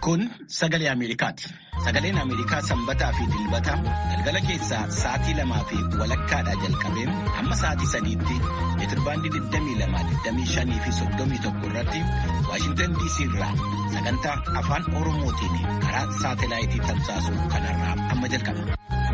Kun sagalee Ameerikaati. Sagaleen Ameerikaa sanbataa fi dilbata galgala keessaa sa'aatii lamaa fi walakkaadhaa jalqabee hamma sa'aatii sadiitti meetirbaandii 22, fi 31 irratti Waashintan DC irraa sagantaa afaan Oromootiin karaa saatelaayitii tamsaasu kanarraa amma jalqaba.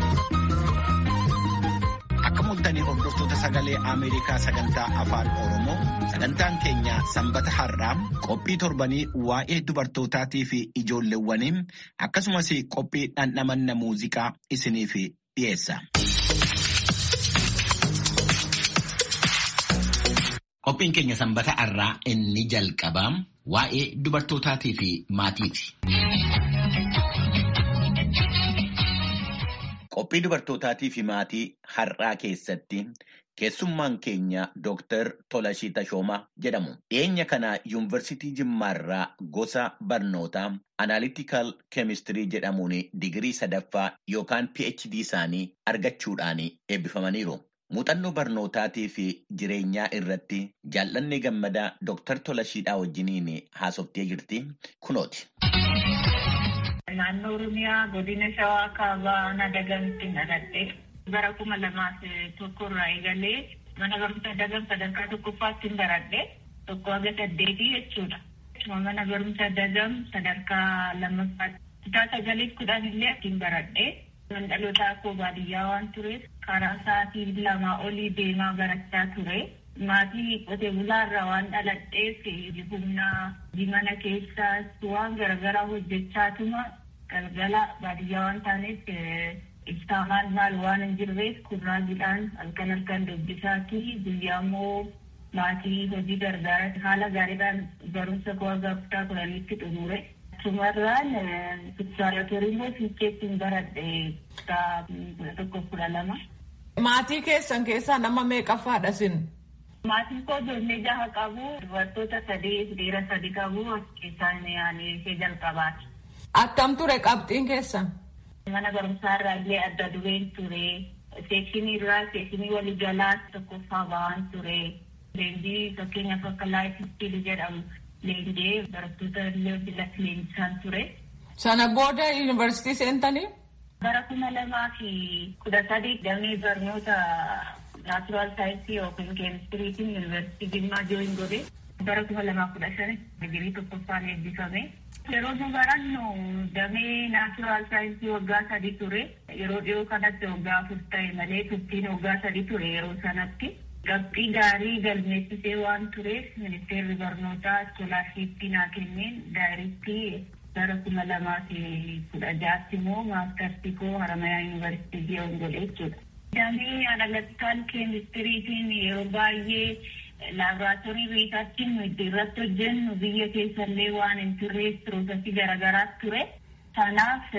Akka mul'atanii hordoftoota sagalee Ameerikaa sagantaa afaan Oromoo sagantaan keenya sanbata har'aa qophii torbanii waa'ee dubartootaatii fi ijoolleewwanii akkasumas qophii dhandhamanna muuziqaa isiniif dhiyeessa. Qophiin keenya sanbata har'aa inni jalqabaa waa'ee dubartootaatii fi maatiiti. Qophii dubartootaatii fi maatii har'aa keessatti keessummaan keenya Dooktar Tolashii Tashoomaa jedhamu. Dhiyeenya kana yuunivarsiitii Jimmaarraa gosa barnootaa Analytical Chemistry jedhamuun digirii sadaffaa yookaan PhD isaanii argachuudhaan eebbifamaniiru. Muuxannoo barnootaatii fi jireenyaa irratti jaallanni gammadaa Dooktar Tolashiidhaa wajjiniin haasoftee jirti. Kunooti. Naannoo Oromiyaa godina Shawaa kaabaa Nadagamtti dhaladhe bara kuma lamaaf tokko irraa eegalee mana barumsa dagam sadarkaa tokkoffaatti baradhe tokko haga saddeetii jechuudha. Mana barumsa dagam sadarkaa lammaffaa kutaa sagaliif kudhan illee ittiin baradhe. Dhaloota koo baadiyyaa waan tureef karaa sa'aatii lamaa olii deemaa barachaa ture. Maatii qotee bulaarraa waan dhaladheef humna mana keessaas waan garaagaraa hojjechaatuma galgala baadiyyaa waan taaneef ibsaa maal maal waan hin jirreef kurraajiidhaan halkan halkan dubbisaati guyyaa immoo maatii hojii gargaara haala gaariidhaan barumsa koo haga kutaa kudhaniitti xumure. Sumarraan fiksaaratorii immoo fiicheetti hin baradhe kutaa kudha tokko kudha lama. Maatii keessan keessaa nama meeqaffaadha sin? Maatiin koo ijoollee jaha qabu dubartoota sadii dhiira sadi qabu as keessaa yaanii ishee jalqabaati. Akkam ture qabxiin keessan? Mana barumsaa irraa illee adda dureen ture. Seekshinii irraa seekshinii walii galaa tokkoffaa bahan ture. Leenjii fakkeenyaaf akka laayif istiil jedhamu leenjee barattoota illee filatti leenjisaan ture. Sana booda yuunivarsiitii seentanii? Bara kuma lamaa fi kudha sadii damee barnoota naachuraal saayinsii yookiin keemistiriitiin yuunivarsiitii Jimmaa jooyin godhe. Bara kuma lamaa kudha shan digirii tokkoffaan eebbifame. Yeroo nu barannu damee naachuraal saayinsii waggaa sadi ture. Yeroo dhiyoo kanatti waggaa afur ta'e malee turtiin waggaa sadi ture yeroo sanatti. Qabxii gaarii galmeessisee waan tureef ministeerri barnootaa iskoolaarshiippii naa kenneen daayirektii bara kuma lamaa fi kudha jaatti immoo maastarsii koo Haramayaa yuunivarsiitii ji'oon godhe jechuudha. Damee analaktaal keemistiriitiin yeroo baay'ee laaboraatoorii beekaatiin nuti irratti hojjennu biyya keessallee waan hin turreef piroosesii garaagaraa ture. Kanaaf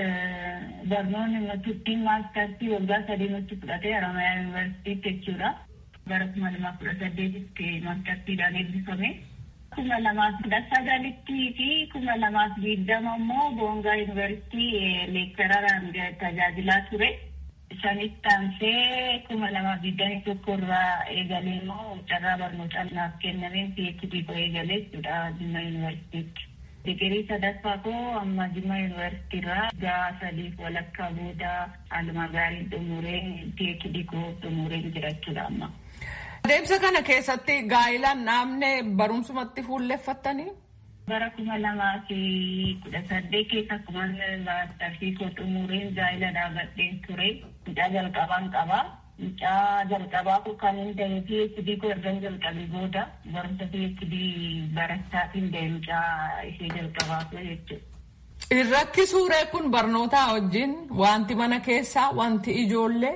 barnoonni turtiin maastarsii waggaa sadii nutti fudhate Haramayaa yuunivarsiitiitti jechuudha. Bara kuma lamaa kudha saddeetitti maastarsiidhaan eebbifame. Kuma lamaaf kudha sagalittii fi kuma lamaaf digdama immoo Boongaa yuunivarsiitii leektararaan tajaajilaa ture. Isaanitti aansee kuma lamaaf digdamii tokko irraa eegalee immoo carraa barnootaa naaf kennameen PhD koo eegalee jechuudha Jimma yuunivarsiitiitti. Digirii sadaffaa koo amma Jimma yuunivarsiitii irraa gaa sadiif walakkaa booda haaluma gaariin xumuree PhD koo xumuree jira jechuudha amma. Adeemsa kana keessatti gaa'ilaan dhaabne barumsumatti fuulleeffattanii? Bara kuma lamaa fi kudha saddeet keessa akkuma maastarsii koo xumureen gaa'ila dhaabadheen ture. Mucaa jalqabaan qabaa. Mucaa jalqabaa koo kan hin ta'e PhD koo erga jalqabee booda barumsa PhD barachaatiin ta'e mucaa ishee jalqabaa koo jechuudha. Irratti suuree kun barnootaa wajjin wanti mana keessaa wanti ijoollee.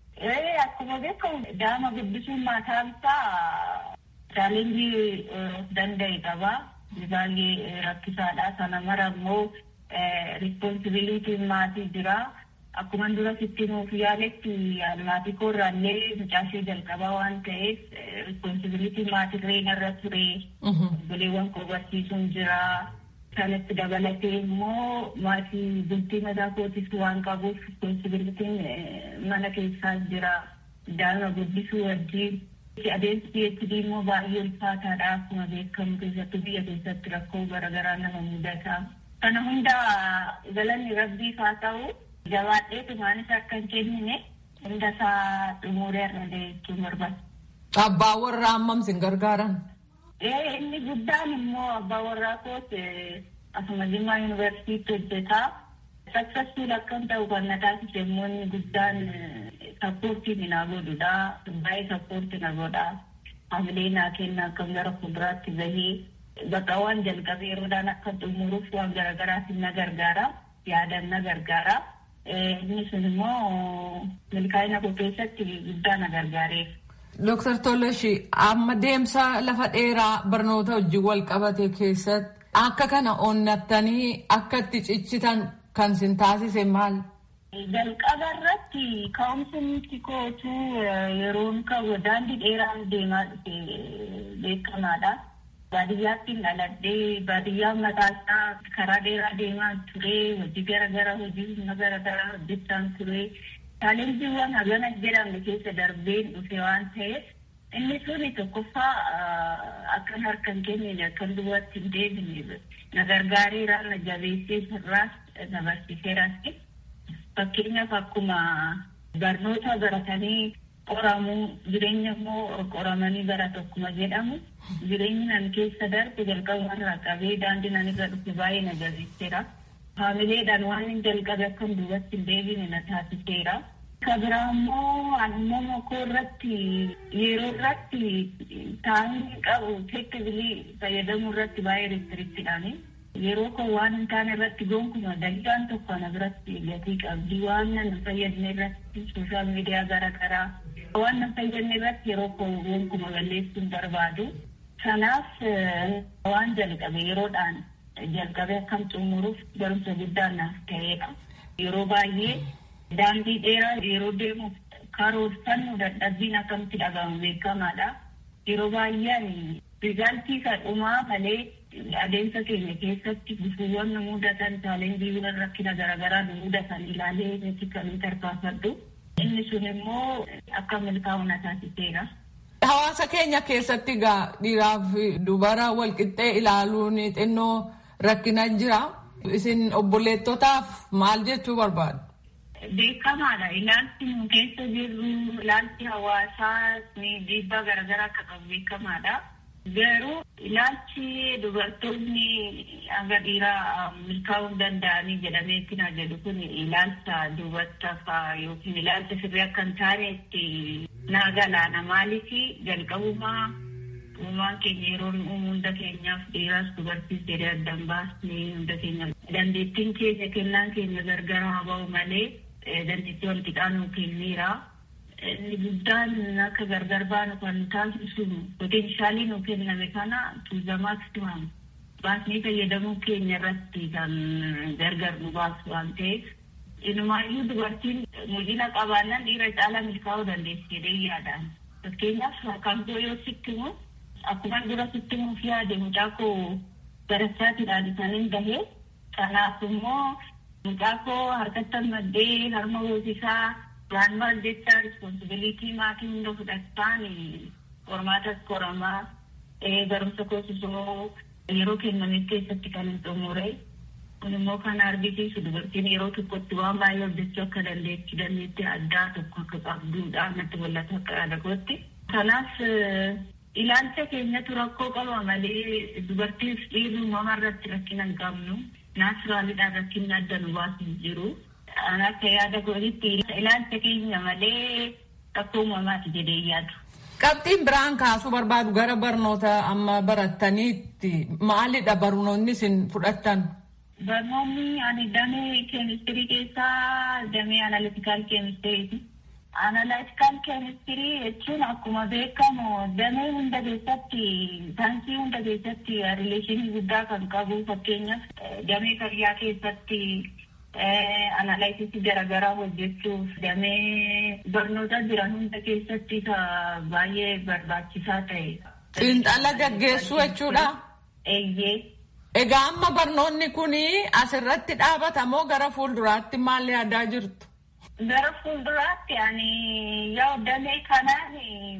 Akkuma beekamu daa'ima guddisuun mataan isaa chaalenjii danda'e qaba. Baay'ee rakkisaadha. Sana mara immoo rispoonsibiliitiin maatii jira. Akkuma dura sitti nuuf yaaletti maatii koorraallee mucaashee jalqabaa waan ta'eef rispoonsibiliitiin maatirree narra ture. Obboleewwan koo barsiisuun jira. Kanatti dabalatee immoo maatii bultii mataa kootis waan qabuuf rispoonsibiliitiin mana keessaa jira. Daa'ima guddisuu wajjin. Adeemsi PhD immoo baay'ee ulfaataadha. Akkuma beekamu keessattuu biyya keessatti rakkoo garaagaraa nama mudata. Kana hunda galanni rabbiif haa ta'u jabaadhee tumaanis akka hin kennine hunda isaa xumuree irra jechuun barbaada. Abbaa warraa hammam sin gargaaran? Inni guddaan immoo abbaa warraa koos asuma Jimmaa Yuunivarsiitii hojjetaa. Saksessuun akkam ta'u kan na taasise immoo inni guddaan sappoortii na godhudha. Baay'ee sappoortii na godha. Hamilee naa kenna akkam gara fuulduraatti bahee bakka waan jalqabee yeroodhaan akka xumuruuf waan garagaraaf na gargaara. Yaadan na gargaara. Inni sun immoo milkaa'ina koo keessatti guddaa na gargaareef. Dooktar Tolashi amma deemsa lafa dheeraa barnoota wajjin wal qabate keessatti akka kana onnattanii akka itti ciccitan kan sin taasise maal? Jalqaba irratti ka'umsi nuti kootu yeroon ka'u daandii dheeraan deemaa dhufe beekamaadha. Baadiyyaatti dhaladhee baadiyyaan mataa isaa karaa dheeraa deemaa ture hojii garaagaraa hojii humna garaagaraa hojjechaan ture. Chaalenjiiwwan hagana jedhamne keessa darbeen dhufe waan ta'eef inni suni tokkoffaa akkan harka hin kennine akkan duwwaatti hin deebine na gargaareera na jabeessee sirraas na barsiiseeras. Fakkeenyaaf akkuma barnoota baratanii qoramuu jireenya immoo qoramanii baratu akkuma jedhamu jireenyi nan keessa darbe jalqabumarraa qabee daandii nan irra dhufe baay'ee na jabeesseera. Haamileedhaan waan hin jalqabe akka duubatti hin deebine na taasiseera. Kabiraa immoo ammuma koo irratti yeroo irratti taa'anii qabu teektibilii fayyadamuu irratti baay'ee ristiriktidhaani. Yeroo koo waan hin taane irratti gonkumaa daqiiqaan tokko ana biratti gatii qabdi. Waan nan fayyadne irratti sooshaal miidiyaa garaagaraa waan nan fayyadne irratti yeroo koo gonkumaa balleessuun barbaadu. Kanaaf waan jalqabe yeroodhaan jalqabee akkam xumuruuf barumsa guddaan naaf ta'eedha. Yeroo baay'ee daandii dheeraa yeroo deemuuf karoorfannu dadhabbiin akkamitti dhagahamu beekamaadha. Yeroo baay'een rizaaltii isa dhumaa malee adeemsa keenya keessatti gufuuwwan nu mudatan chaalenjiiwwan rakkina garaagaraa nu mudatan ilaalee nuti kan tarkaanfadhu. Inni sun immoo akka milkaa'u na taasiseera. Hawaasa keenya keessatti egaa dhiiraa fi dubara walqixxee ilaaluun xinnoo rakkina jira. Isin obboleettotaaf maal jechuu barbaadu? Beekamaadha. Ilaalchi nu keessa jirru ilaalchi hawaasaa dhiibbaa garaagaraa akka qabu beekamaadha. Garuu ilaalchi dubartoonni hanga dhiiraa milkaa'uu danda'anii jedhameetti na jedhu kun ilaalcha dubartafaa yookiin ilaalcha sirrii akka hin taanetti naa galaana. Maaliif jalqabumaa uumaan keenya yeroo uumu hunda keenyaaf dhiiraas dubartiis jedhee addan baasnee hunda keenya dandeettiin keenya kennaan keenya gargar haa ba'u malee dandeettii wal qixaa nuu kenneera. Inni guddaan akka gargar baanu kan taasisu poteenshaalii nuu kenname kana tuulamaatti tu'amu. Baasnee fayyadamuu keenya irratti kan gargar nu baasu waan ta'eef. Inumaayyuu dubartiin mul'ina qabaannan dhiira caalaa milkaa'uu dandeessi jedhee yaadaan. Fakkeenyaaf kan koo yoo sitti himu akkuma dura sitti himuuf yaade mucaa koo barachaatiidhaan isaaniin bahee kanaaf immoo mucaa koo harkatti maddee harma hoosisaa waan maal jecha rispoonsibiliitii maatii hunda fudhataan qormaatas qoramaa barumsa koosisoo yeroo kennameef keessatti kan hin xumure. Kun immoo kan argisiisu dubartiin yeroo tokkotti waan baay'ee hojjechuu akka dandeettii dandeettii addaa tokko akka qabduudha natti mul'ata akka yaada kootti. Kanaaf ilaalcha keenyatu rakkoo qaba malee dubartiif dhiirri uumama irratti rakkina hin qabnu. Naachuraaliidhaan rakkinni adda nu baasu jiru. Akka yaada kootitti ilaalcha keenya malee rakkoo uumamaati jedhee yaadu. Qabxiin biraan kaasuu barbaadu gara barnoota amma barattaniitti maalidha barnoonni isin fudhattan? Barnoonni ani damee keemistirii keessaa damee analitikaal keemistiriiti. Analitikaal keemistirii jechuun akkuma beekamu damee hunda keessatti saayinsii hunda keessatti rileeshinii guddaa kan qabu fakkeenyaaf damee fayyaa keessatti analaayisisii garaagaraa hojjechuuf damee barnoota jiran hunda keessatti baay'ee barbaachisaa ta'e. Xiinxala gaggeessuu jechuudha. Eeyyee. Egaa amma barnoonni kun asirratti dhaabata moo gara fuulduraatti maal yaadaa jirtu? Gara fuulduraatti ani yoo damee kanaan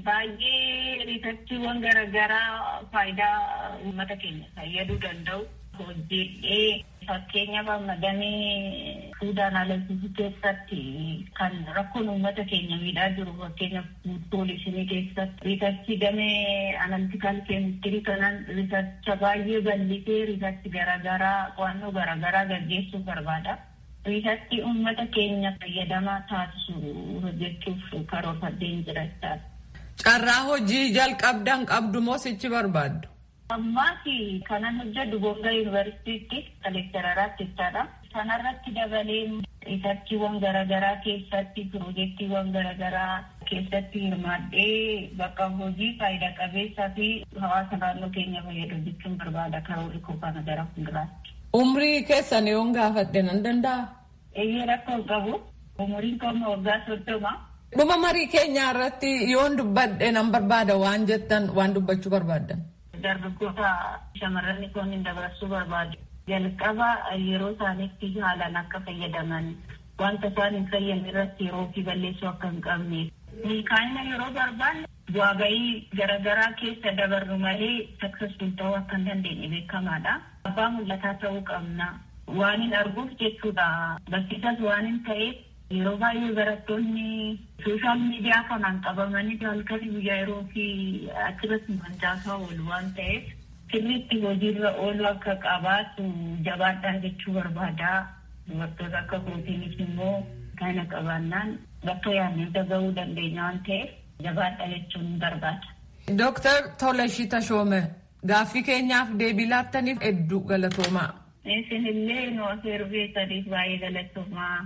baay'ee riisarchiiwwan garaagaraa faayidaa uummata keenya fayyaduu danda'u. hojjedhee fakkeenyaaf amma damee fuudhaan alalsiisuu keessatti kan rakkoon uummata keenya miidhaa jiru fakkeenyaaf poolisii keessatti riisarchi damee analtikaal keemistirii kanaan riisarcha baay'ee bal'isee riisarchi garaagaraa qo'annoo garaagaraa gaggeessuu barbaada. Riisarchi uummata keenya fayyadamaa taasisu hojjechuuf karoorfadheen jira jechaadha. Carraa hojii jalqabdan qabdu moo sichi barbaaddu? Ammaati kanan hojjedhu Bonga Yuunivarsiitiitti kaleektararaatti jechaadha. Kanarratti dabalee riisarchiiwwan garaagaraa keessatti piroojeektiiwwan garaagaraa keessatti hirmaadhee bakka hojii faayidaa qabeessaa fi hawaasa naannoo keenya fayyadu jechuun barbaada karoorri koo kana gara fuulduraatti. Umrii keessan yoon gaafadhe nan danda'a? Eeyyee rakkoo qabu. Umuriin koo waggaa soddoma. Dhuma marii keenyaa irratti yoon dubbadhe nan barbaada waan jettan waan dubbachuu barbaaddan. Dargaggoota shamarran kun dabarsuu barbaadu. Jalqaba yeroo isaaniitti haalaan akka fayyadaman wanta isaan hin fayyadne irratti yeroo fi balleessuu akka hin qabne. Milkaa'ina yeroo barbaanne bu'aa bahii garaagaraa keessa dabarru malee saksesfuul ta'uu akka hin dandeenye beekamaadha. Abbaa mul'ataa ta'uu qabna. Waan hin arguuf jechuudha. Barsiisas waan hin ta'eef yeroo baay'ee barattoonni sooshaal miidiyaa kanaan qabamanii halkanii guyyaa yeroo fi achirratti mancaasaa oolu waan ta'eef sirriitti hojiirra oolu akka qabaatu jabaadhaan jechuu barbaada. Dubartoota akka kootiinis immoo kana qabaannaan bakka yaadne gahuu dandeenya waan ta'eef jabaadha jechuun barbaada. Dooktar Tolashii Tashoome gaaffii keenyaaf deebii laattaniif hedduu galatoomaa. Isinillee nu afeeruu keessaniif baay'ee galatoomaa.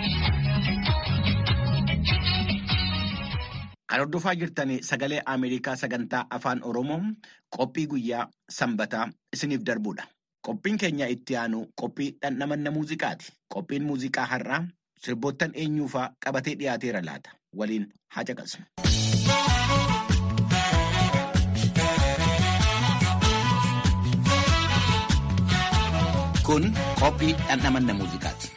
Kan hordofaa jirtan sagalee Ameerikaa sagantaa afaan Oromoo qophii guyyaa sanbataa isiniif darbudha. Qophiin keenya itti aanu qophii dhandhamanna muuziqaati. Qophiin muuziqaa har'aa sirboottan eenyuufaa qabatee dhiyaateera laata. Waliin haa caqasnu. Kun qophii dhandhamanna muuziqaati.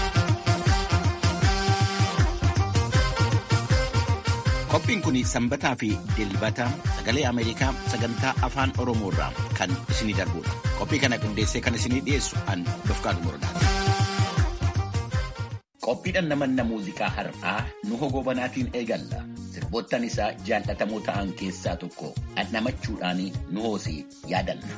Qophiin kun sanbataa fi dilbata sagalee Ameerikaa sagantaa afaan Oromoo irraa kan isinii darbudha. Qophii kana qindeessee kan isinii dhiyeessu an Dofqaadu Muradaati. Qophii dhandhamanna muuziqaa har'aa nu hogoobanaatiin eegalla. Sirboottan isaa jaallatamoo ta'an keessaa tokko dhandhamachuudhaan nu hoosee yaadanna.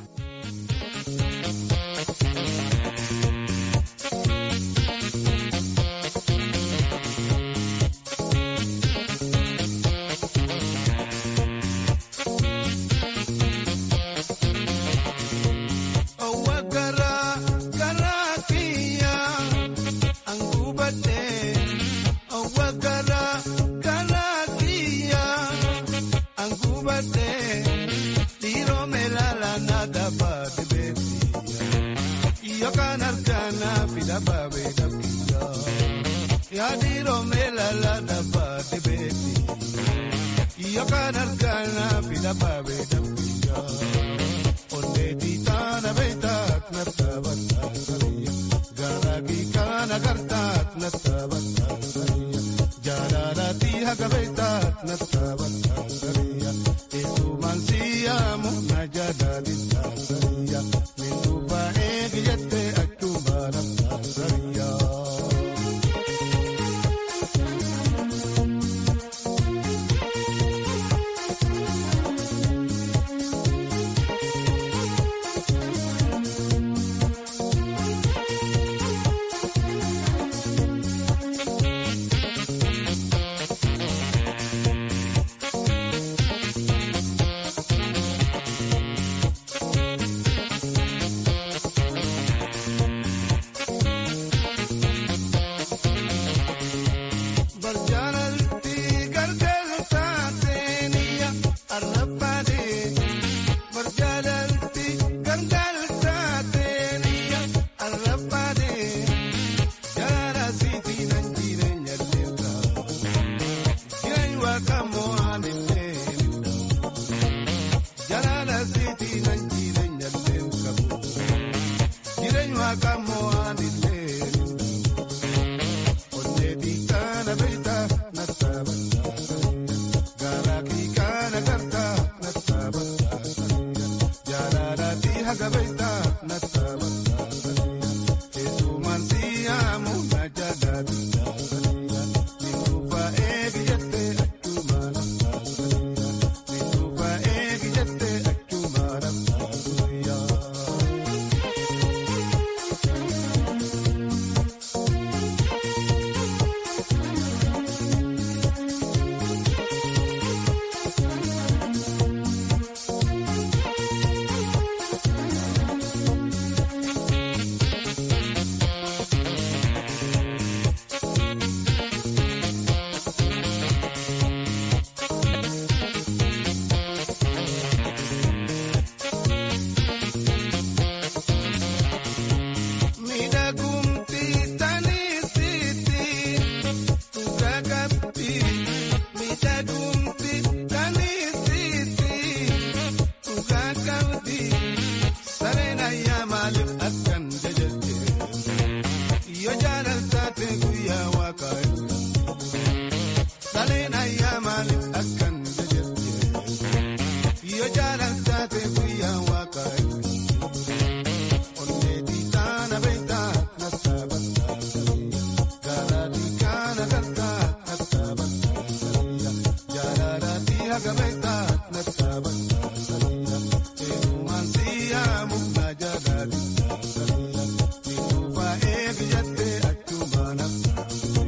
Saleen ayyaamaali akkan jajjabdee yoo jaalattate guyyaa waaqayyo onneetii taana beektaa nattaa battaa gaalaatii kaana galtaa nattaa battaa jaalalatii haga beektaa nattaa battaa eenyumaan siyyaa muknaa jaalaatii eenyuufaa eegi jattee achumaan nattaa.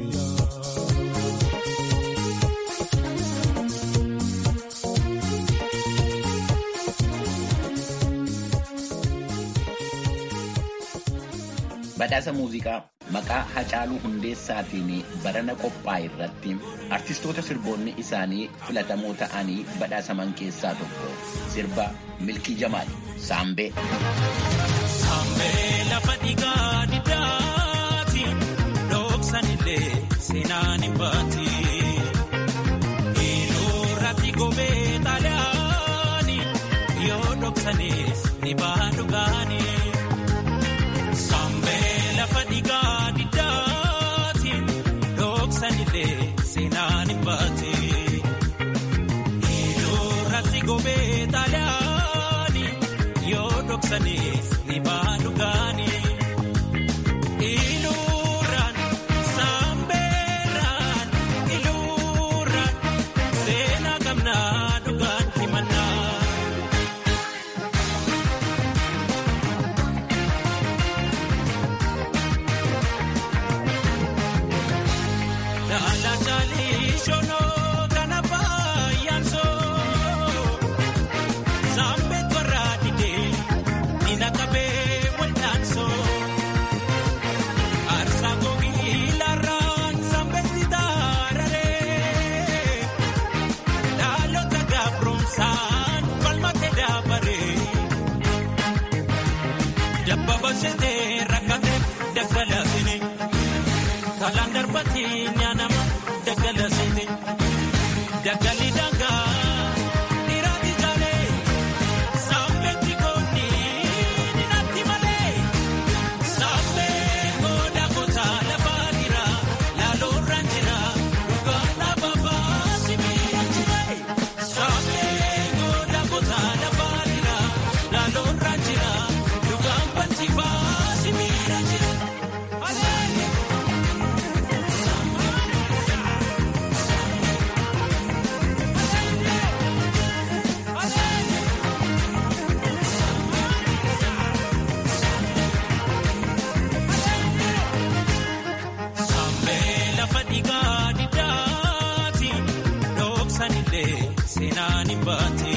Badhaasa muuziqaa maqaa Hacaaluu Hundeessaatiin barana qophaa'e irratti artistoota sirboonni isaanii filatamoo ta'anii badhaasaman keessaa tokko sirba Milkii Jamaal Saambee. Saambee lafa dhigaa diddaati dhooksanillee seenaan hin baati. Hiilurratti gobee xaalaani yoo dhooksanis ni baha dhugaani. Saambee lafa dhigaa diddaati dhooksanillee seenaan hin baati. Hiilurratti gobee xaalaani yoo dhooksanis ni baha dhugaani. Iluuraan saambeeraan iluuraan seenaa qabnaa dhugaan himannaa. Daala chaalii shonoo kana baay'aan soo saambee toraa didee nina qabee waldaan soo aarsaa googii laarraan saambeetti taararee dhaalota gaabroomsaan falmatee daabaree dabba bashetee rakkatee daggalaasine. Kalaan darbatii nyaanama daggala seete daggali dangaa dhiiraati jaalee saambeetti koonni ninaatti malee saambee gooda gotaa lafaa jira laaloorraan jira dhugaan dhaababaa sibiira jiree saambee gooda gotaa lafaa jira laaloorraan jira dhugaan balchifaa sibiira jira. Saambee lafa dhigaa diddaati dhooksanillee seenaan hin baati.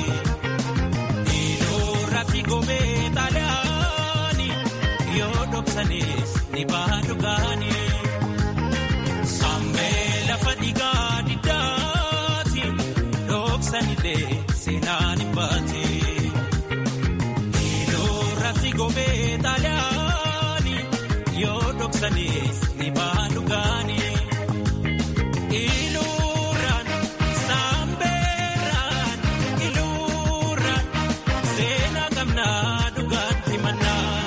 Hiilurratti gobee xaalaani yoo dhooksanis ni baha dhugaani. Saambee lafa dhigaa diddaati dhooksanillee seenaan hin baati. Hiilurratti gobee xaalaani yoo dhooksanis ni baha dhugaani. Iluuraan saambeeraan iluuraan seenaa qabnaa dhugaan himannaa.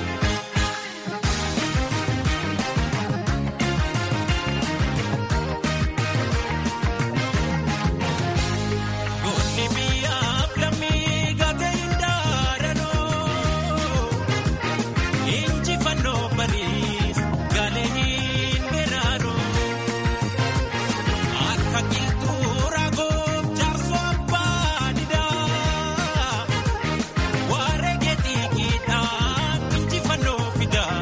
Goonni biyyaaf lammii gaatee hin daaranoo. Injifannoo bariis galee hin dheeraanoo. Akka qilxuu raagoof jaarsoo abbaa didaa. Waaree geetii kiidhaan injifannoo fidaa.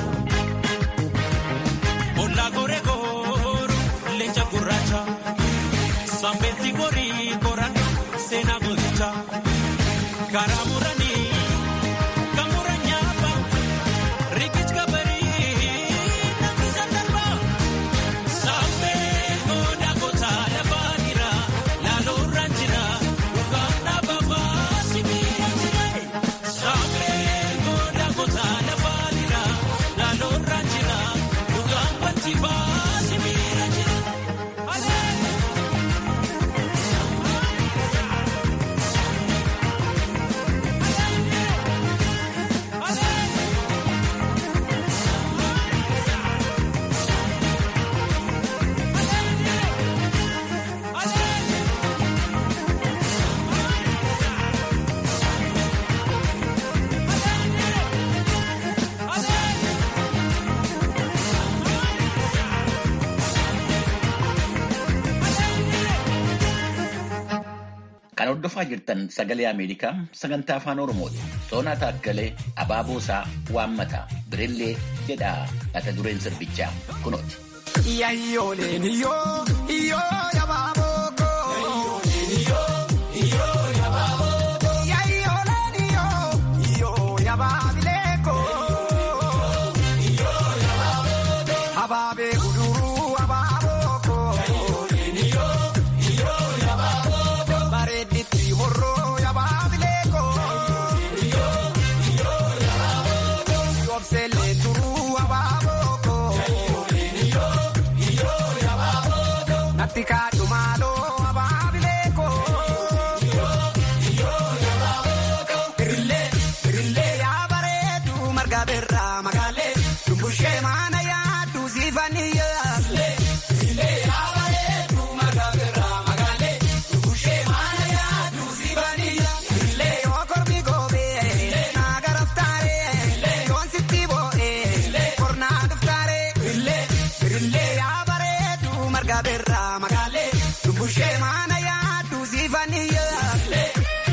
Ollaa goree gooru leenca gurraacha. Sambeetti gorii koran seenaa gooticha. Karaa muranii kan muran nyaapa. Rikichi kabarii namni sandalba. Saambee gooda gotaa lafaa jira. Laaloorraan jira. Dhugaan dhaababaa sibiira jira. Saambee gooda gotaa lafaa jira. Laaloorraan jira. Dhugaan balchifaa sibiira jira. hordofaa jirtan sagalee Ameerikaa sagantaa afaan Oromooti. Soonaa Taakkalee Abaaboosaa Waammataa Birillee jedha mata dureen sirbichaa kunooti. Yayyooleen yoo yoo yabaaboo koo. Yayyooleen yoo yoo yabaabilee koo. Abaabee guduruu abaaboo koo. Bareedditti horroo yabaabilee koo. Yoobseelee turuu abaaboo koo. Natti kaadhu maaloo abaabilee koo. Birillee birillee yaa bareedu marga birraa magaalee dumbushee maana yaaddu siifanii yaaslee. Birillee yaa bareedu marga birraa magaalee dumbushee maana yaaddu siifanii yaaslee. Birillee yoo kormi goobee naa garaftaaree yoon sitti boo'ee kornaa dhuftaaree. Birillee birillee yaa bareedu marga birraa magaalee dumbushee maana yaaddu siifanii yaaslee.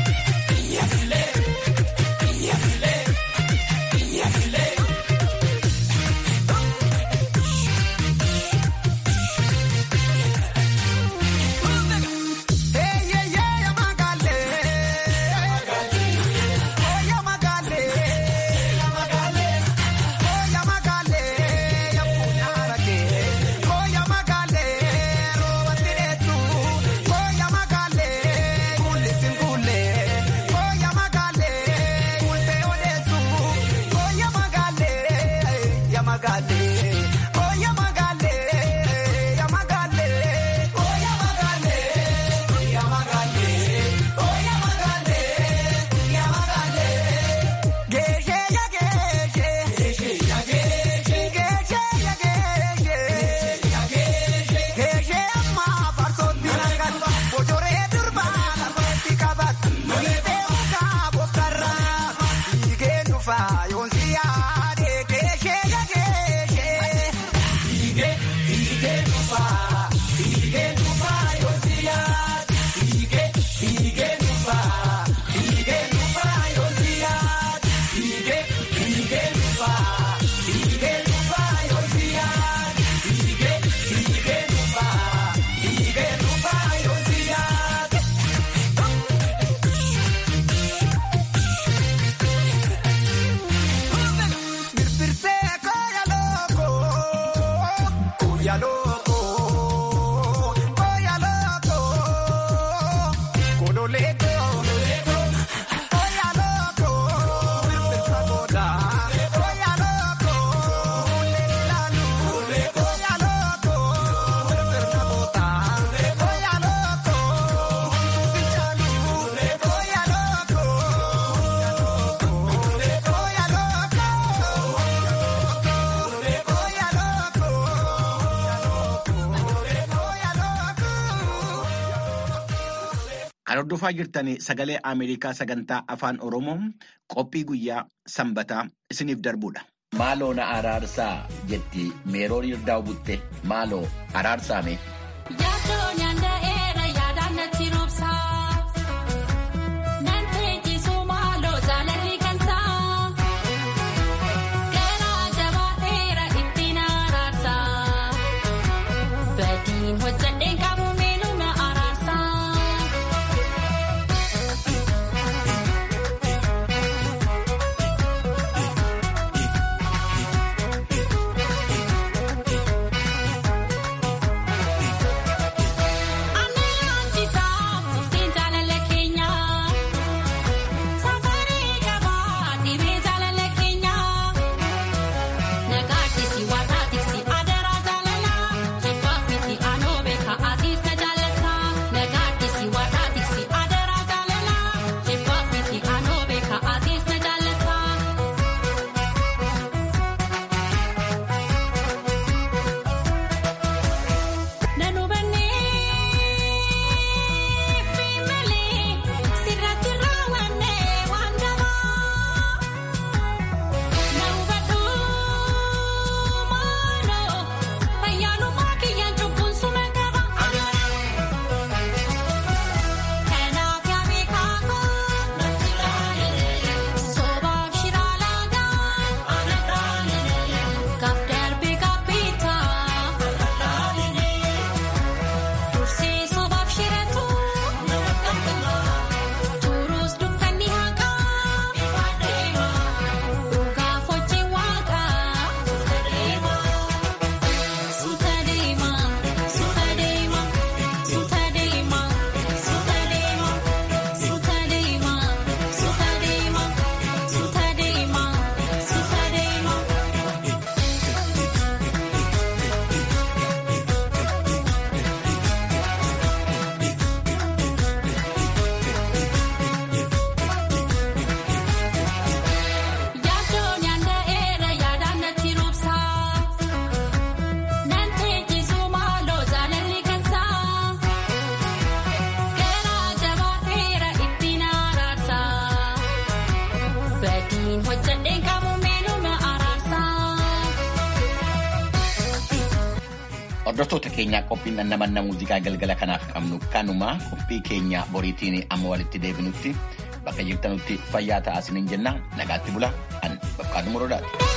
Kan hordofaa jirtan sagalee Ameerikaa sagantaa afaan Oromoo qophii guyyaa sanbataa isiniif darbudha. Maaloo na araarsaa jetti meeroon Yirdaa'u butte maaloo araarsaame. Yaaddoon yaanda'eera yaadaan natti roobsaa. Nan teessisuu maaloo jaalalli gansaa. Garaa jabaateera ittiin araarsaa. Badiin hojjadheen qabu miiluu na araarsaa. Hordoftoota keenyaa qophiin dhandhamanna muuziqaa galgala kanaaf qabnu kanuma qophii keenya boriitiin amma walitti deebinutti bakka jirtanutti fayyaa ta'aa isiniin jenna nagaatti bula an bakkaatu muroodaati.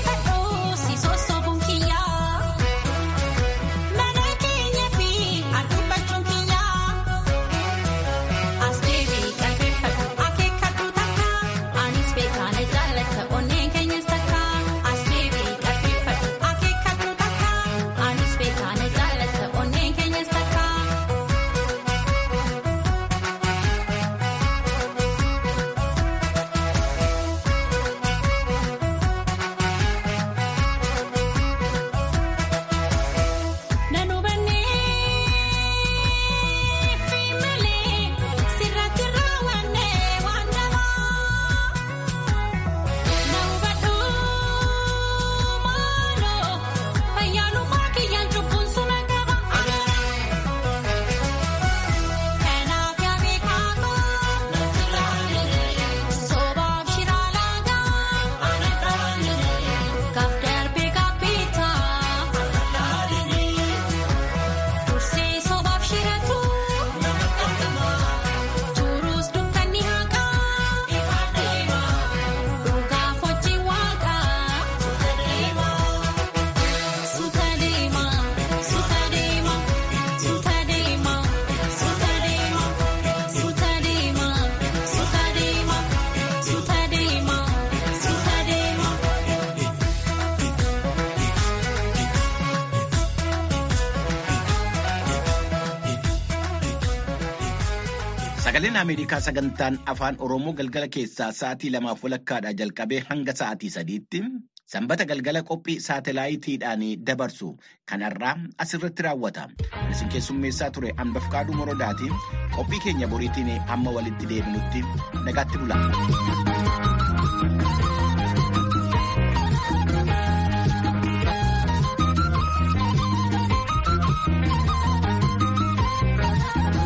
Sagaleen Ameerikaa sagantaan afaan Oromoo galgala keessaa sa'aatii lamaaf walakkaadhaa jalqabee hanga sa'aatii sadiitti sanbata galgala qophii saatalaayitiidhaan dabarsu kanarraa asirratti raawwata. Isin keessummeessaa ture Anbafqaaduu Morodaati. Qophii keenya boriitiin amma walitti deebinutti nagaatti bula.